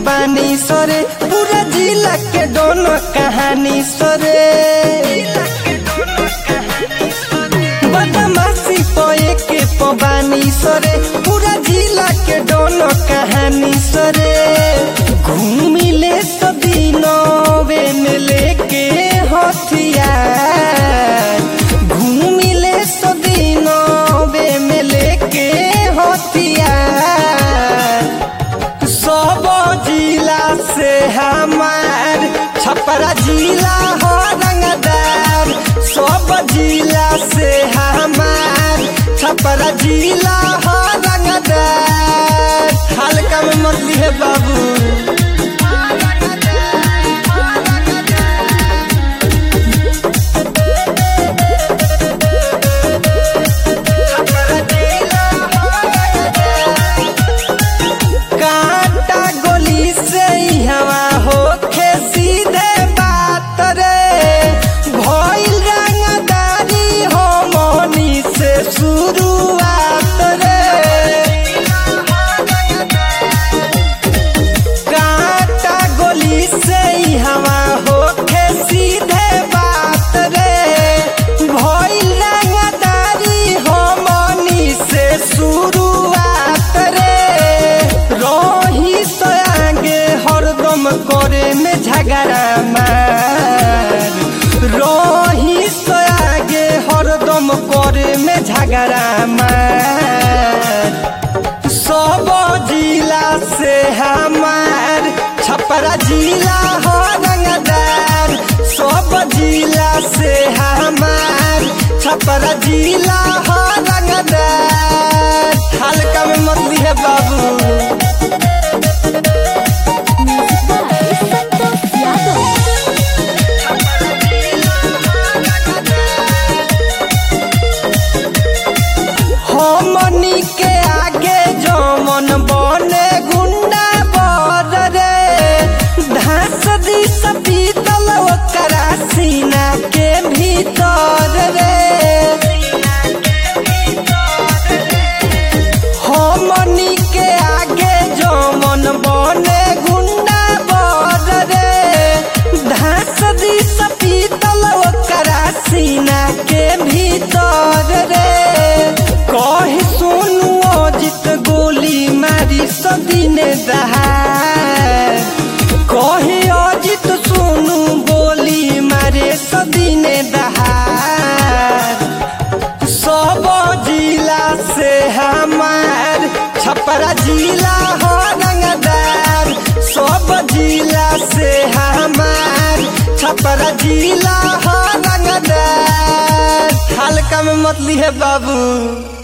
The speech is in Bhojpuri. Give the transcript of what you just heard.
पबानी सरे पूरा जिला के दोनों कहानी सरे बदमाशी पोए के पबानी सरे पूरा जिला के दोनों कहानी सरे घूमिले सदीनवे में लेके हथियार घूमिले सदीनवे में लेके हथियार सब जिला से हमार छपरा जिला हो रंगदार सब जिला से हमार छपरा जिला हो रंगदार हल्का में मत लिए बाबू कांटा गोली से ही हवा होखे सीधे बात रे भइल रंगदारी हो मोनी से शुरुआत रे कांटा गोली से ही हवा होखे सीधे बात रे भइल रंगदारी हो मोनी से शुरुआत रे रही तो आगे हरदम करे में झगड़ा मार रही तो आगे हरदम करे में झगड़ा मार सब जिला से हमार छपरा जिला हो रंगदार सब जिला से हमार छपरा जिला हो रंगदार हल्का में मत लिए बाबू म्यूजिक बाय संतोष यादव हमनी के आगे जमन बने गुंडा बर रे धास दी पीतल ओकरा सीना के भीतर रे हमनी के आगे जमन बने गुंडा बर रे धास दी पीतल ओकरा सीना के भीतर रे कही सोनू अजित गोली मारी सदीने दहार कही अजित सोनू गोली मारे सदीने दहार सब जिला से हमार छपरा जिला हो रंगदार सब जिला से हमार छपरा जिला हो रंगदार हल्का में मत लिए बाबू